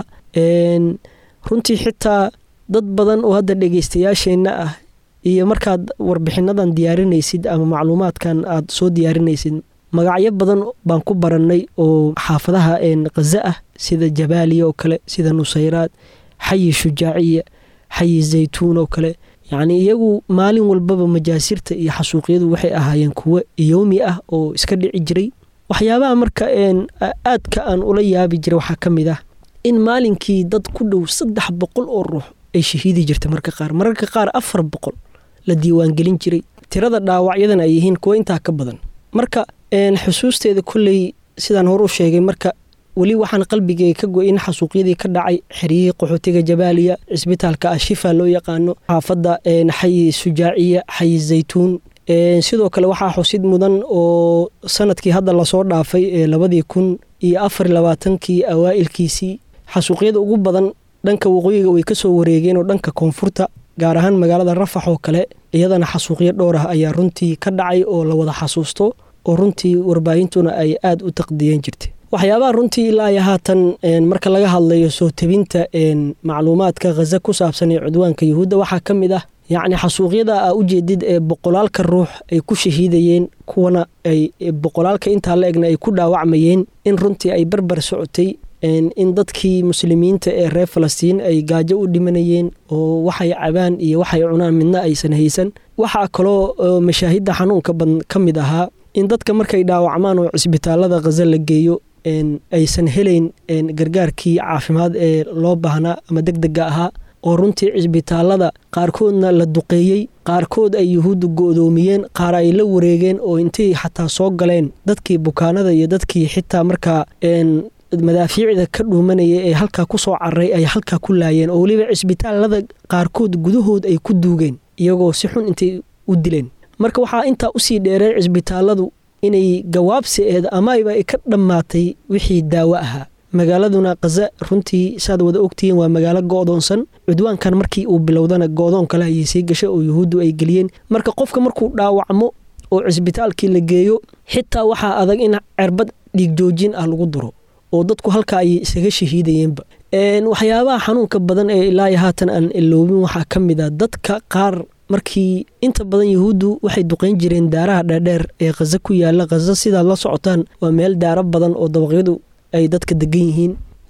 runtii xitaa dad badan oo hadda dhegeystayaasheenna ah iyo markaad warbixinadan diyaarinaysid ama macluumaadkan aad soo diyaarinaysid magacyo badan baan ku barannay oo xaafadaha khaza ah sida jabaaliya oo kale sida nusayraad xayi shujaaciya xayi zaytuun oo kale yacnii iyagu maalin walbaba majaasirta iyo xasuuqyadu waxay ahaayeen kuwo yowmi ah oo iska dhici jiray waxyaabaha marka aadka aan ula yaabi jiray waxaa ka mid ah in maalinkii dad ku dhow saddex boqol oo ruux ay shahiidi jirta marka qaar mararka qaar afar boqol la diiwaangelin jiray tirada dhaawacyadan ay yihiin kuwo intaa ka badan marka xusuusteeda kolley sidaan hore u sheegay marka weli waxaan qalbigeyga ka go-in xasuuqyadii ka dhacay xeryihii qaxootiga jabaaliya cisbitaalka ashifa loo yaqaano xaafadda xayi shujaaciya xayi zaytuun sidoo kale waxaa xusid mudan oo sanadkii hadda lasoo dhaafay ee labadii kun iyo afar labaatankii awaa'ilkiisii xasuuqyada ugu badan dhanka waqooyiga way ka soo wareegeen oo dhanka koonfurta gaar ahaan magaalada rafax oo kale iyadana xasuuqyo dhowr ah ayaa runtii ka dhacay oo la wada xasuusto oo runtii warbaahintuna ay aad u taqdiyeen jirtay waxyaabaha runtii ilaa iyo haatan marka laga hadlayo soo tebinta macluumaadka khaza ku saabsan ee cudwaanka yuhuudda waxaa ka mid ah yacni xasuuqyada a ujeedid ee boqolaalka ruux ay ku shahiidayeen kuwana ay boqolaalka intaa la egna ay ku dhaawacmayeen in runtii ay barbar socotay in dadkii muslimiinta ee reer falastiin ay gaajo u dhimanayeen oo waxay cabaan iyo waxay cunaan midna aysan haysan waxaa kaloo mashaahidda xanuunka badan ka mid ahaa in dadka markay dhaawacmaan oo cisbitaalada khaza la geeyo aysan helayn gargaarkii caafimaad ee loo baahnaa ama deg dega ahaa oo runtii cisbitaalada qaarkoodna la duqeeyey qaarkood ay yuhuuddu go-doomiyeen qaar ay la wareegeen oo intay xataa soo galeen dadkii bukaanada iyo dadkii xitaa markaa madaafiicda ka dhuumanaya ee halkaa kusoo cararay ay halkaa ku laayeen oo weliba cisbitaalada qaarkood gudahood ay ku duugeen iyagoo si xun intay u dileen marka waxaa intaa usii dheereen cisbitaaladu inay gawaabsi eed amayba ay ka dhammaatay wixii daawo ahaa magaaladuna khaza runtii saad wada ogtihiin waa magaalo go-doonsan cudwaankan markii uu bilowdana go-doon kale ayay sii gashay oo yuhuuddu ay geliyeen marka qofka markuu dhaawacmo oo cisbitaalkii la geeyo xitaa waxaa adag in cerbad dhiig joojin ah lagu duro oo dadku halkaa ayay isaga shahiidayeenba waxyaabaha xanuunka badan ee ilaayo haatan aan iloobin waxaa ka mid a dadka qaar markii inta badan yuhuuddu waxay duqeyn jireen daaraha dheerdheer ee khaza ku yaala khaza sidaad la socotaan waa meel daaro badan oo dabaqyadu ay dadka degan yihiin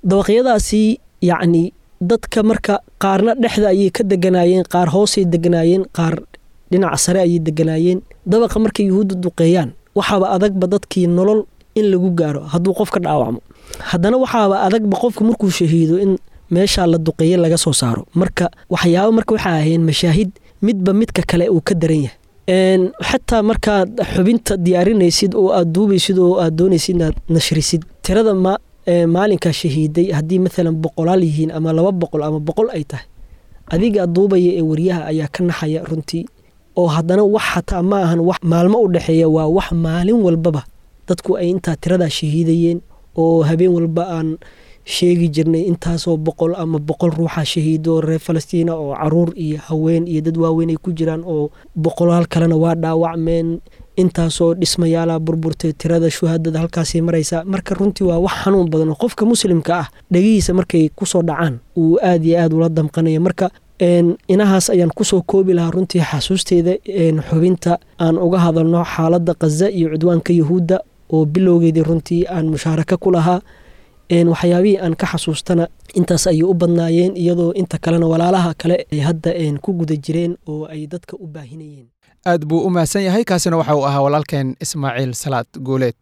dabaqyadaasi yacni dadka marka qaarna dhexda ayay ka deganaayeen qaar hoosay deganaayeen qaar dhinaca sare ayay deganaayeen dabaqa markay yuhuudda duqeeyaan waxaaba adagba dadkii nolol in lagu gaaro hadduu qof ka dhaawacmo haddana waxaaba adagba qofka markuu shahiido in meeshaa la duqeeye laga soo saaro marka waxyaaba marka waxaa ahayeen mashaahid midba midka kale uu ka daran yahay xataa markaad xubinta diyaarinaysid oo aad duubaysid oo aad doonaysid inaad nashrisid tirada ma maalinkaa shahiiday haddii maalan boqolaal yihiin ama laba boqol ama boqol ay tahay adiga duubaya ee wariyaha ayaa ka naxaya runtii oo haddana wax xataa ma ahan wax maalmo u dhexeeya waa wax maalin walbaba dadku ay intaa tiradaa shahiidayeen oo habeen walba aan sheegi jirnay intaasoo boqol ama boqol ruuxa shahiido reer falastiina oo caruur iyo haween iyo dad waaweyn ay ku jiraan oo boqolaal kalena waa dhaawacmeen intaasoo dhismayaala burburtay tirada shuhaadada halkaasay maraysa marka runtii waa wax xanuun badan oo qofka muslimka ah dhegihiisa markay kusoo dhacaan uu aad iyo aad ula damqanaya marka inahaas ayaan kusoo koobi lahaa runtii xasuusteeda xubinta aan uga hadalno xaaladda khaza iyo cudwaanka yuhuudda oo bilowgeedii runtii aan mushaaraka ku lahaa waxyaabihii aan ka xasuustana intaas ayay u badnaayeen iyadoo inta kalena walaalaha kale ay hadda ku guda jireen oo ay dadka u baahinayeen aad buu u mahadsan yahay kaasina waxa uu ahaa walaalkeen ismaaciil salaad guuleed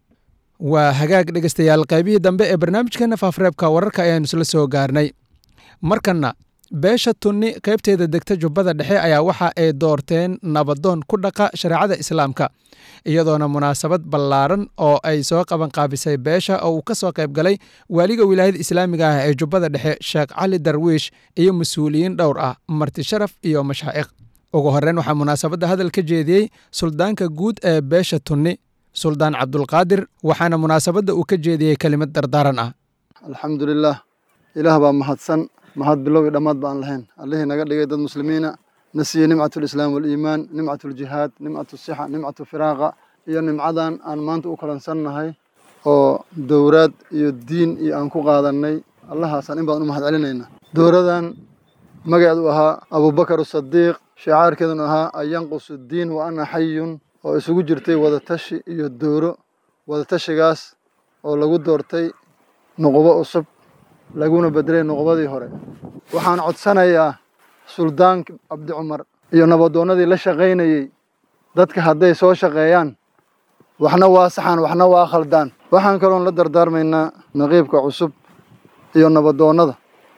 waa hagaag dhegeystayaal qaybihii dambe ee barnaamijkeena faafreebka wararka ayaanu isla soo gaarnay markanna beesha tunni qaybteeda degta jubbada dhexe ayaa waxa ay doorteen nabadoon ku dhaqa shareecada islaamka iyadoona munaasabad ballaaran oo ay soo qabanqaabisay beesha oo uu ka soo qayb galay waaliga wilaayada islaamiga ah ee jubbada dhexe sheekh cali darwiish iyo mas-uuliyiin dhowr ah marti sharaf iyo mashaa'iq ugu horreyn waxaa munaasabadda hadal ka jeediyey suldaanka guud ee beesha tunni suldaan cabdulqaadir waxaana munaasabadda uu ka jeediyey kelimad dardaaran ah alxamdulilaah ilaah baa mahadsan mahad bilow iyo dhammaad baan lahayn allihii naga dhigay dad muslimiina na siiyey nimcat lislaam waliimaan nimcat ljihaad nimcat sixa nimcatu firaaqa iyo nimcadan aan maanta u kalansannahay oo dowraad iyo diin iyo aan ku qaadannay allahaasaan in badan u mahad celinayna dowradan magaceedu ahaa abubakar sadiiq shicaarkeeduna ahaa an yanqusu diin wa ana xayun oo isugu jirtay wadatashi iyo dowro wadatashigaas oo lagu doortay nuqubo cusub laguna bedelay nuqbadii hore waxaan codsanayaa suldaanka cabdi cumar iyo nabadoonnadii la shaqaynayey dadka hadday soo shaqeeyaan waxna waa saxaan waxna waa khaldaan waxaan kaloon la dardaarmaynaa naqiibka cusub iyo nabadoonnada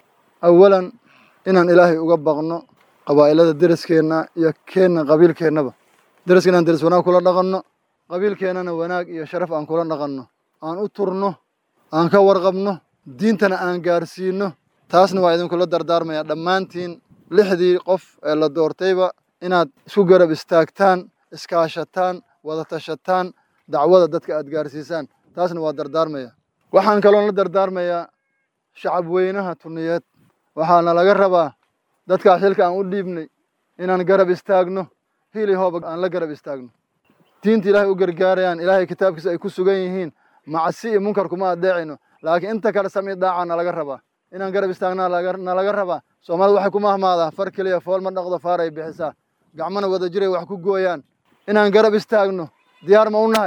awalan inaan ilaahay uga baqno qabaa'ilada deriskeenna iyo keenna qabiilkeennaba deriska inaan deris wanaag kula dhaqanno qabiilkeennana wanaag iyo sharaf aan kula dhaqanno aan u turno aan ka warqabno diintana aan gaarsiino taasna waa idinkula dardaarmayaa dhammaantiin lixdii qof ee la doortayba inaad isku garab istaagtaan iskaashataan wada tashataan dacwada dadka aad gaarsiisaan taasna waa dardaarmaya waxaan kaloon la dardaarmayaa shacab weynaha tuniyeed waxaana laga rabaa dadkaas xilka aan u dhiibnay inaan garab istaagno hili hooba aan la garab istaagno diinta ilaahay u gargaarayaan ilaahay kitaabkiisa ay ku sugan yihiin macsi iyo munkar kuma adeecayno laakiin inta kale sami daaca nalaga rabaa inaan garab istaagnaa nalaga rabaa soomaalida waxay ku mahmaadaa far keliya fool ma dhaqdo faar ay bixisaa gacmana wada jiray wax ku gooyaan inaan garab istaagno diyaar ma u nahay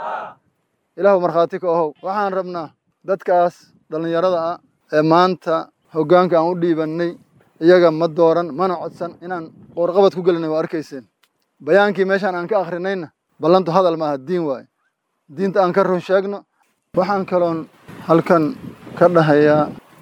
ilaahu markhaati ka ohow waxaan rabnaa dadkaas dhallinyarada ah ee maanta hoggaanka aan u dhiibannay iyaga ma dooran mana codsan inaan qoorqabad ku gelinay waa arkayseen bayaankii meeshaan aan ka akhrinayna ballantu hadal maaha diin waaye diinta aan ka run sheegno waxaan kaloon halkan ka dhahayaa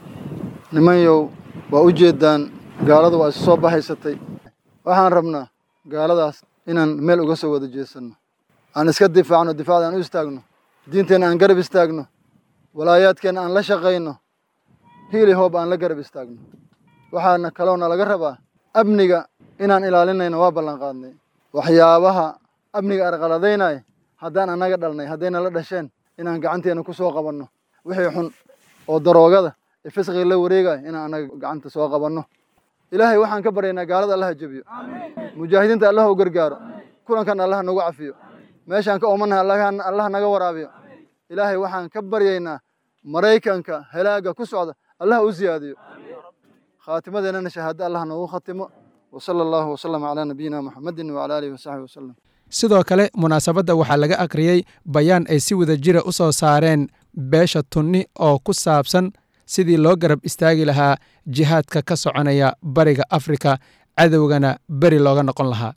nimanyow waa u jeeddaan gaaladu waa isu soo baxaysatay waxaan rabnaa gaaladaas inaan meel uga soo wada jeesanno aan iska difaacno difaacda aan u istaagno diinteenna aan garab istaagno walaayaadkeenna aan la shaqayno hiili hoob aan la garab istaagno waxaana kaloona laga rabaa amniga inaan ilaalinayno waa ballan qaadnay waxyaabaha amniga arqaladaynaya haddaan annaga dhalnay haddayna la dhasheen inaan gacanteena ku soo qabanno wixii xun oo daroogada ee fisqiga la wareegaya inaan annaga gacanta soo qabanno ilaahay waxaan ka baryaynaa gaalada allaha jebiyo mujaahidiinta allaha u gargaaro kulankan allaha nagu cafiyo meeshaan ka oomanahay allaha naga waraabiyo ilaahay waxaan ka baryaynaa maraykanka helaaga ku socda allaha u siyaadiyo khaatimadeennana shahaado allah noogu khatimo wasala allahu wasalama calaa nabiyina muxamedin wacala aalihi wasaxbi wasalam sidoo kale munaasabadda waxaa laga akhriyey bayaan ay si wada jira u soo saareen beesha tunni oo ku saabsan sidii loo garab istaagi lahaa jihaadka ka soconaya bariga afrika cadowgana beri looga noqon lahaa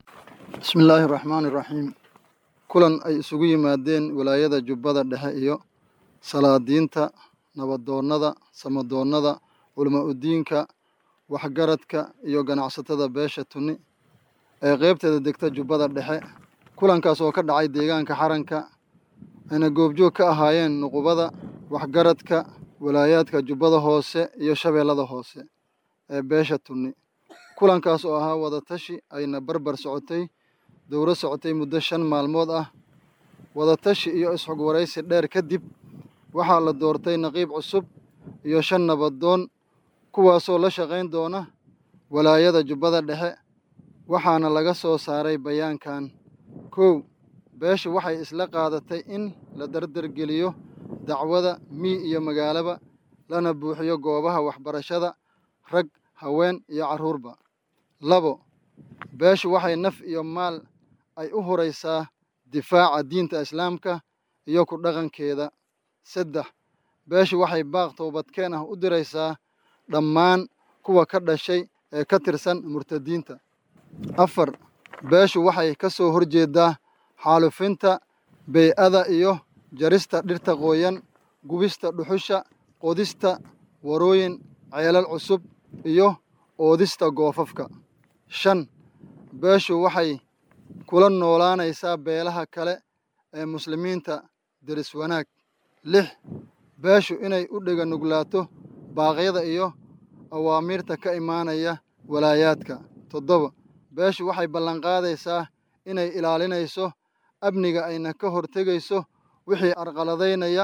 bismi illaahi araxmaani iraxiim kulan ay isugu yimaadeen walaayada jubbada dhexe iyo salaadiinta nabadoonnada samadoonnada culama udiinka waxgaradka iyo ganacsatada beesha tunni ee qeybteeda degta jubbada dhexe kulankaas oo ka dhacay deegaanka xaranka ayna goobjoog ka ahaayeen nuqubada waxgaradka walaayaadka jubbada hoose iyo shabeellada hoose ee beesha tunni kulankaas oo ahaa wadatashi ayna barbar socotay dowro socotay muddo shan maalmood ah wadatashi iyo isxog waraysi dheer kadib waxaa la doortay naqiib cusub iyo shan nabadoon kuwaasoo la shaqayn doona walaayada jubbada dhexe waxaana laga soo saaray bayaankan kow beesha waxay isla qaadatay in la dardargeliyo dacwada mii iyo magaalaba lana buuxiyo goobaha waxbarashada rag haween iyo carruurba labo beeshu waxay naf iyo maal ay u huraysaa difaaca diinta islaamka iyo ku dhaqankeeda saddex beeshu waxay baaq toobadkeen ah u diraysaa dhammaan kuwa ka dhashay ee ka tirsan murtadiinta afar beeshu waxay ka soo horjeedaa xaalufinta bey-ada iyo jarista dhirta qooyan gubista dhuxusha qodista warooyin ceelal cusub iyo oodista goofafka shan beeshu waxay kula noolaanaysaa beelaha kale ee muslimiinta deris wanaag lix beeshu inay u dhega nuglaato baaqyada iyo awaamiirta ka imaanaya walaayaadka toddoba beeshu waxay ballanqaadaysaa inay ilaalinayso amniga ayna ka hortegayso wixii arqaladaynaya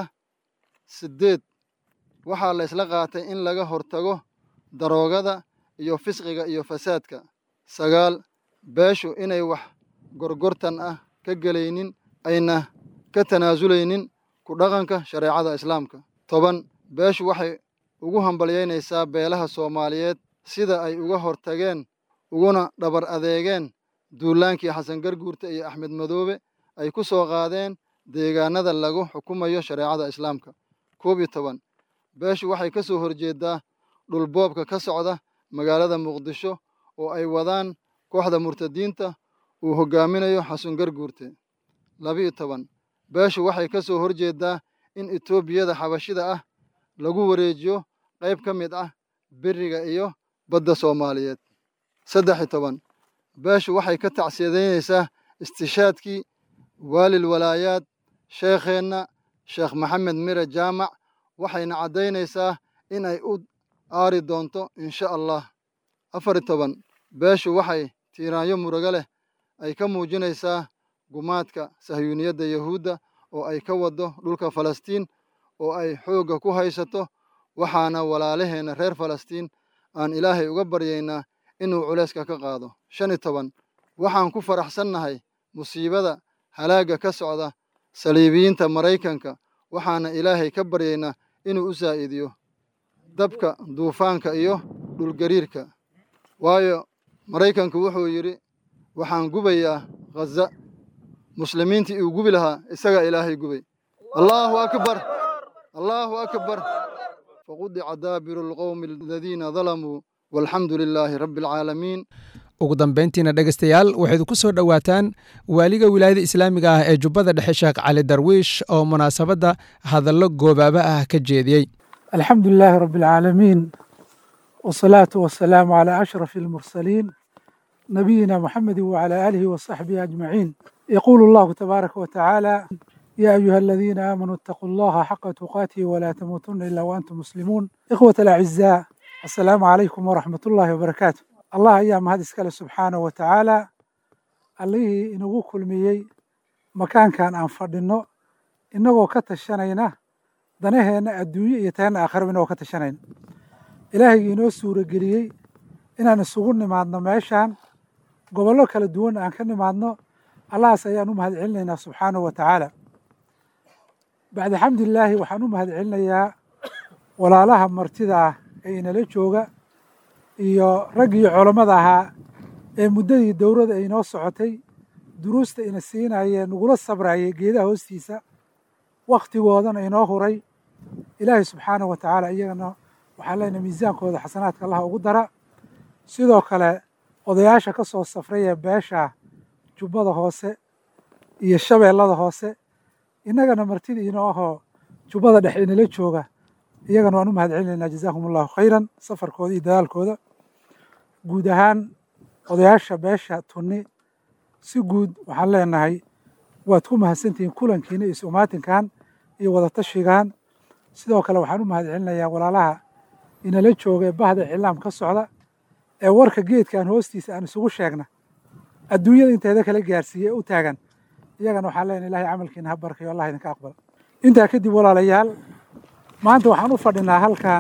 siddeed waxaa la isla qaatay in laga hortago daroogada iyo fisqiga iyo fasaadka sagaal beeshu inay wax gorgortan ah ka gelaynin ayna ka tanaasulaynin ku dhaqanka shareecada islaamka toban beeshu waxay ugu hambalyaynaysaa beelaha soomaaliyeed sida ay uga hortageen uguna dhabar adeegeen duulaankii xasan garguurta iyo axmed madoobe ay ku soo qaadeen deegaanada lagu xukumayo shareecada islaamka koob iyo toban beeshu waxay ka soo horjeedaa dhulboobka ka socda magaalada muqdisho oo ay wadaan kooxda murtadiinta uu hoggaaminayo xasan garguurte labiiyo toban beeshu waxay ka soo horjeedaa in etoobiyada xabashida ah lagu wareejiyo qayb ka mid ah beriga iyo badda soomaaliyeed saddex iyo toban beeshu waxay ka tacsiyadaynaysaa istishaadkii waalil walaayaad sheekheenna sheekh maxamed mire jaamac waxayna caddaynaysaa in ay u aari doonto insha allah afar iyo toban beeshu waxay tiiraanyo murugo leh ay ka muujinaysaa gumaadka sahyuuniyadda yahuudda oo ay ka waddo dhulka falastiin oo ay xoogga ku haysato waxaana walaalaheenna reer falastiin aan ilaahay uga baryaynaa inuu culayska ka qaado shan iyo toban waxaan ku faraxsannahay musiibada halaagga ka socda saliibiyiinta maraykanka waxaana ilaahay ka baryaynaa inuu u saa'idiyo dabka duufaanka iyo dhulgariirka waayo maraykanku wuxuu yidhi waxaan gubayaa khaza muslimiintii uu gubi lahaa isagaa ilaahay gubay allaahu akbar allaahu akbar faqudica daabiru alqowmi aladiina dalamuu walxamdu lilaahi rabbi alcaalamiin ugu dambayntiina dhegaystayaal waxayd ku soo dhowaataan waaliga wilaayada islaamiga ah ee jubbada dhexe sheekh cali darwiish oo munaasabadda hadallo goobaaba ah ka jeediyey alxamdu lilaahi rabbi alcaalamiin wasalaatu wasalaamu calaa ashrafi almursaliin nabiyina muxamedi wacalaa aalihi wasaxbihi ajmaciin yaquulu allahu tabaaraka wa tacaala yaa ayuha aladiina aamanuu itaquu allaha xaqa tuqaatihi walaa tamuutuna ilaa waantum muslimuun ikhwat alacizaa assalaamu calaykum waraxmat ullaahi wabarakaatu allah ayaa mahad iskale subxaanahu wa tacaala allihii inagu kulmiyey makaankan aan fadhinno innagoo ka tashanayna danaheenna adduunye iyo taheenna aakhiraba inagoo ka tashanayna ilaahaygi inoo suurageliyey inaan isugu nimaadno meeshaan gobollo kala duwan aan ka nimaadno allahaas ayaan u mahad celinaynaa subxaanahu wa tacaala bacda xamdilaahi waxaan u mahad celinayaa walaalaha martida ah ee inala jooga iyo raggii culammada ahaa ee muddadii dowladda ay inoo socotay duruusta ina siinayee nagula sabrayay geedaha hoostiisa wakhtigoodana inoo huray ilaahay subxaanahu wa tacaala iyagana waxaan leenahay miisaankooda xasanaadka allaha ugu dara sidoo kale odayaasha ka soo safraya beesha jubbada hoose iyo shabeellada hoose innagana martida inoo ahoo jubbada dhexe inala jooga iyagana waan u mahad celinaynaa jazaakum allahu khayran safarkooda iyo dadaalkooda guud ahaan odayaasha beesha tunni si guud waxaan leenahay waad ku mahadsantihiin kulankiina iyo isumaatinkan iyo wadatashigan sidoo kale waxaan u mahad celinayaa walaalaha inala jooga ee bahda iclaam ka socda ee warka geedkan hoostiisa aan isugu sheegna adduunyada inteeda kala gaarsiiye u taagan iyagana waxaan leenahay ilahay camalkiina ha barkayo allah idinka aqbala intaa kadib walaalayaal maanta waxaan u fadhinaa halkan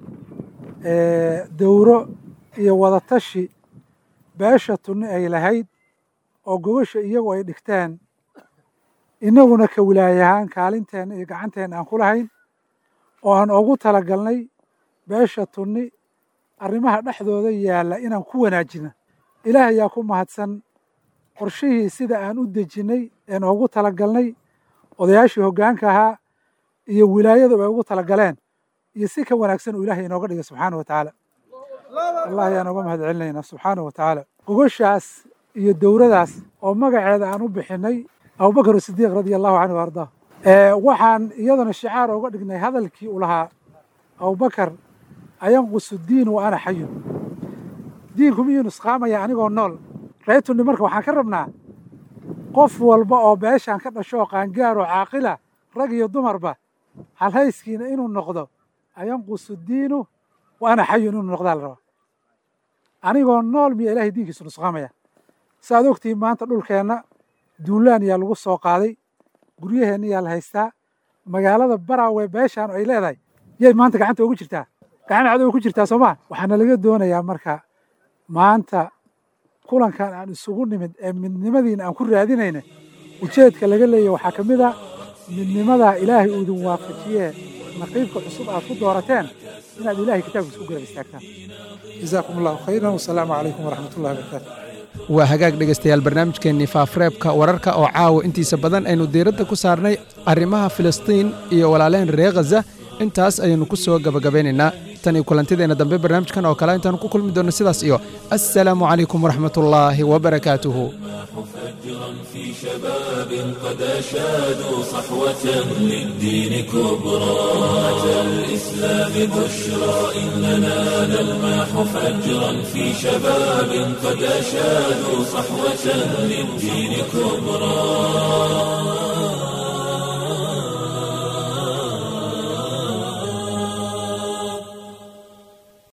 dowro iyo wadatashi beesha tunni ay lahayd oo gogasha iyagu ay dhigteen innaguna ka wilaayahaan kaalinteenna iyo gacanteenna aan ku lahayn oo aan ugu talagalnay beesha tunni arrimaha dhexdooda yaalla inaan ku wanaajino ilaah ayaa ku mahadsan qorshihii sida aan u dejinnay een ugu talagalnay odayaashii hoggaanka ahaa iyo wilaayadu ay ugu talagaleen iyo si ka wanaagsan uu ilaahay inooga dhigay subxaana wa tacaala allah ayaan uga mahad celinaynaa subxaana wa tacaala gogashaas iyo dowradaas oo magaceeda aan u bixinnay abubakar sidiiq radia allahu canhu wa ardaa waxaan iyadana shicaar uga dhignay hadalkii uu lahaa abubakar ayanqusu diin wa ana xayun diinku miyuu nusqaamaya anigoo nool reetunni marka waxaan ka rabnaa qof walba oo beeshaan ka dhasho oo qaangaaroo caaqila rag iyo dumarba halhayskiina inuu noqdo ayanqusu diinu wa ana xayun inuu noqdaa la rabaa anigoo nool miya ilahay diinkiisu nusqaamaya saaad ogtihiin maanta dhulkeenna duulaan yaa lagu soo qaaday guryaheenna yaa la haystaa magaalada baraawe beeshaan ay leedahay yay maanta gacanta ugu jirtaa gacan cadow ku jirtaa soo maa waxaana laga doonayaa marka maanta kulankan aan isugu nimid ee midnimadiina aan ku raadinayna ujeedka laga leeyahy waxaa ka mid a midnimadaa ilaahay uu idin waafajiyee naqiibka cusub aad ku doorateen inaad ilaahay kitaabkiisa ku garab istaagtaan jazaakum allahu khayran wasalaamu calaykum waraxmat ullahi wabarakaatu waa hagaag dhegaystayaal barnaamijkeennii faafreebka wararka oo caawa intiisa badan aynu diiradda ku saarnay arrimaha filistiin iyo walaalehen reer khaza intaas ayaynu ku soo gabagabaynaynaa tan iyo kulantideenna dambe barnaamijkan oo kale intaanu ku kulmi doonno sidaas iyo assalaamu calaykum waraxmatullaahi wabarakaatuhu في شباب قد أشادوا صحوة للدين كبرى أتى الإسلام بشرى إننا نلمح فجرا في شباب قد أشادوا صحوة للدين كبرى